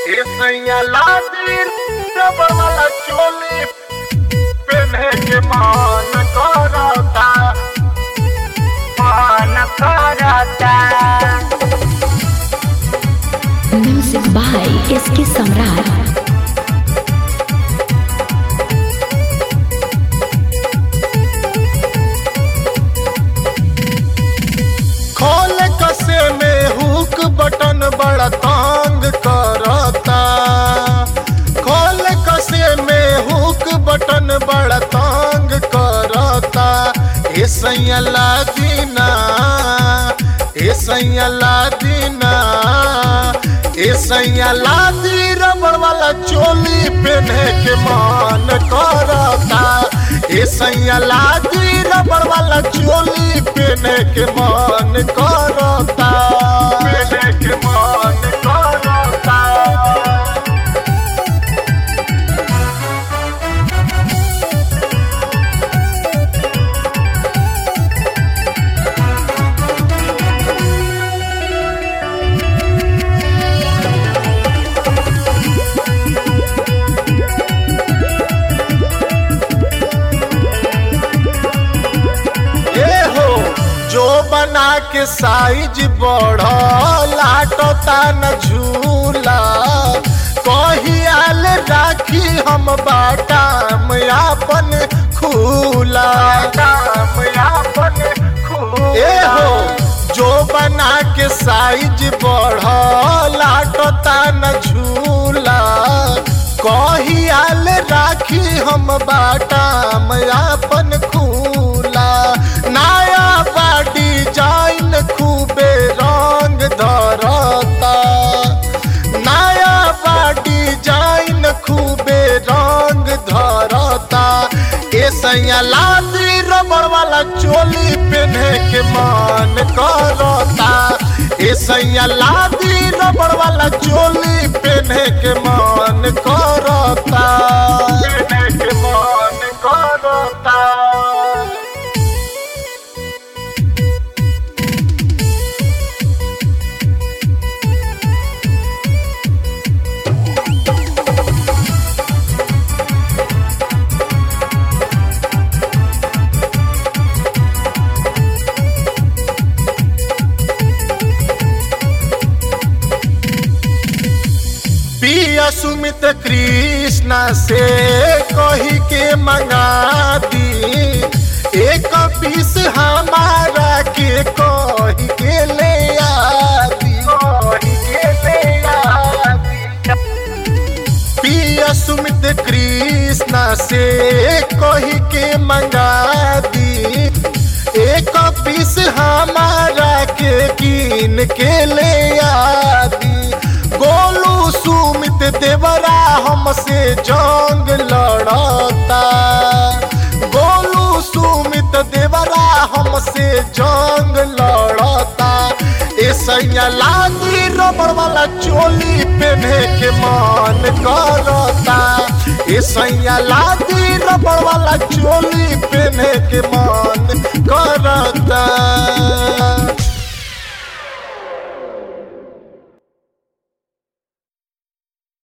सैया लादी रबर वाला चोली पहने के मान करता मान करता Music by SK Samrat. खोल कसे में हुक बटन बड़ा तंग करता खोल कसे में हुक बटन बड़ा तंग करता ए सैया दीना ए सैया दीना ए सैया दी रबड़ वाला चोली पहने के मान करता ए सैया दी रबड़ वाला चोली पहने के मान करता पहने के मान करता ए हो जो बना के साइज बढ़ लाटता न झूला कहियाल राखी हम बाटाम आपन खूला आपन ए हो जो बना के साइज बढ़ लाटता न झूला कहियाल राखी हम बाटाम आपन खूला नया बा डिजाइन खूबे रंग धरता नया बा डिजाइन खूबे रंग धरता ए सैया लादी रबड़ वाला चोली पहने के मान करता ए सैया लादी रबड़ वाला चोली पहने के मान करता पहने के मान करता पिया सुमित कृष्णा से कही के मंगा दी एक पीस हमारा के कही के ले आदी कही के ले आदी पिया सुमित कृष्णा से कही के मंगा दी एक पीस हमारा के कीन के ले आदी गोलू सुमित देवरा हमसे जंग लड़ता गोलू सुमित देवरा हमसे जंग लड़ता ए सैया लादी रबड़ वाला चोली पहने के मान करता ए सैया लादी रबड़ वाला चोली पहने के मान करता